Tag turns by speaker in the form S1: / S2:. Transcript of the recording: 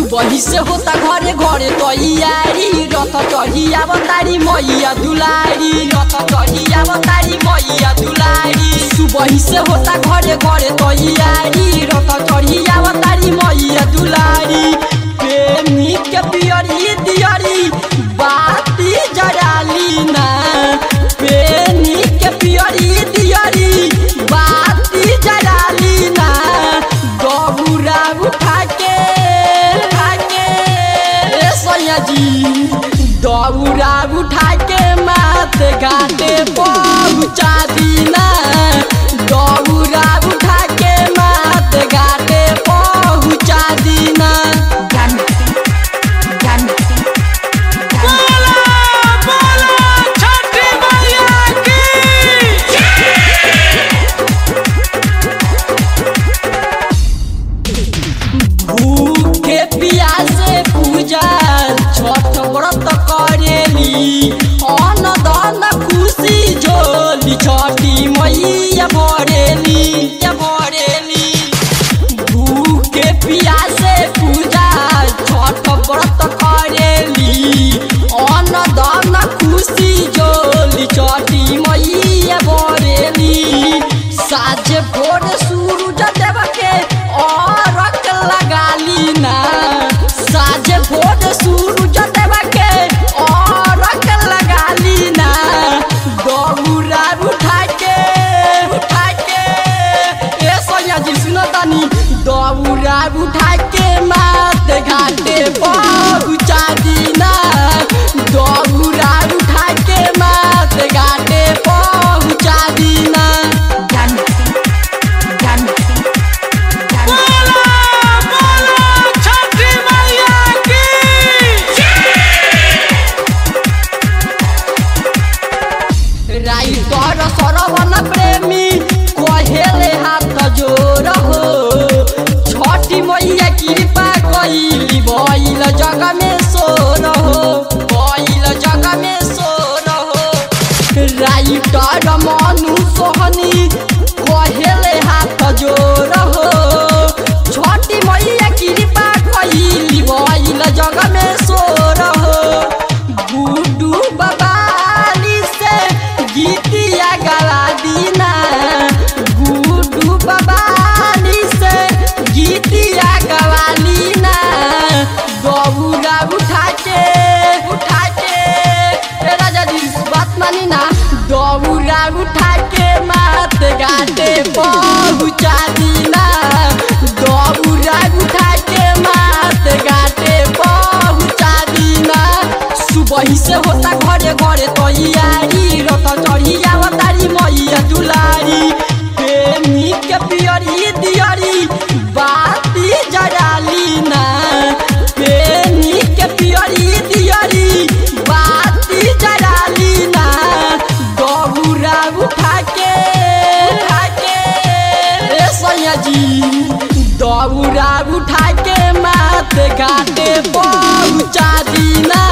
S1: सुबह से होता घरे घरे तैयारी रथ चढ़िया बतारी मैया दुलारी रथ चढ़िया बतारी मैया दुलारी सुबह से होता घरे घरे तैयारी रथ चढ़िया बतारी मैया दुलारी प्रेमी के पियरी दियरी बाती जराली ना प्रेमी के पियरी दियरी बाती जराली ना गौरा उठा के उठा के ए सैया जी दौरा उठा के मात घाटे पहुँचा दीना दौरा उठा के मात घाटे पहुँचा दीना
S2: बोला बोला छठी मैया की
S1: भूखे प्यासे पूजा छठ व्रत करेली अन्न दान खुशी झोली छठी मैया भरेली या भरेली भूखे प्यासे पूजा छठ व्रत करेली अन्न दान खुशी झोली छठी मैया भरेली साझे भोर सूरज देव के और लगाली ना साझे भोर सूरज देव के और लगाली ना दौरा उठा के उठा के ए सोनिया जी सुनो तनी दौरा उठा के मात घाटे पहुँचा दीना दौरा उठा के मात घाटे पहुँचा दीना
S2: बोला बोला छठी मैया की
S1: राइटर सरवन प्रेमी कहेले हाथ जोर हो छठी मैया कृपा कैली भइल जग में सोर हो भइल जग में सोर हो राइटर मनु सोहनी कहेले हाथ जोर हो छठी मैया कृपा कैली भइल जग में सोर हो गुडू बबाली से गीतिया गला दीना गुडू बबाली से गीतिया गवा लीना दौरा उठा के उठा के ए राजा जी बात मानी ना दौरा उठा के मात घाटे पहुँचा दीना दौरा उठा के मात घाटे पहुँचा दीना सुबह से होता घरे घरे तैयारी रथ चढ़िया बतारी मैया दुलारी प्रेमी के पियरी दियरी बाती जराली ना प्रेमी के पियरी दियरी बाती जराली ना दौरा उठा के उठा के ए सैया जी दौरा उठा के मात घाटे पहुँचा दीना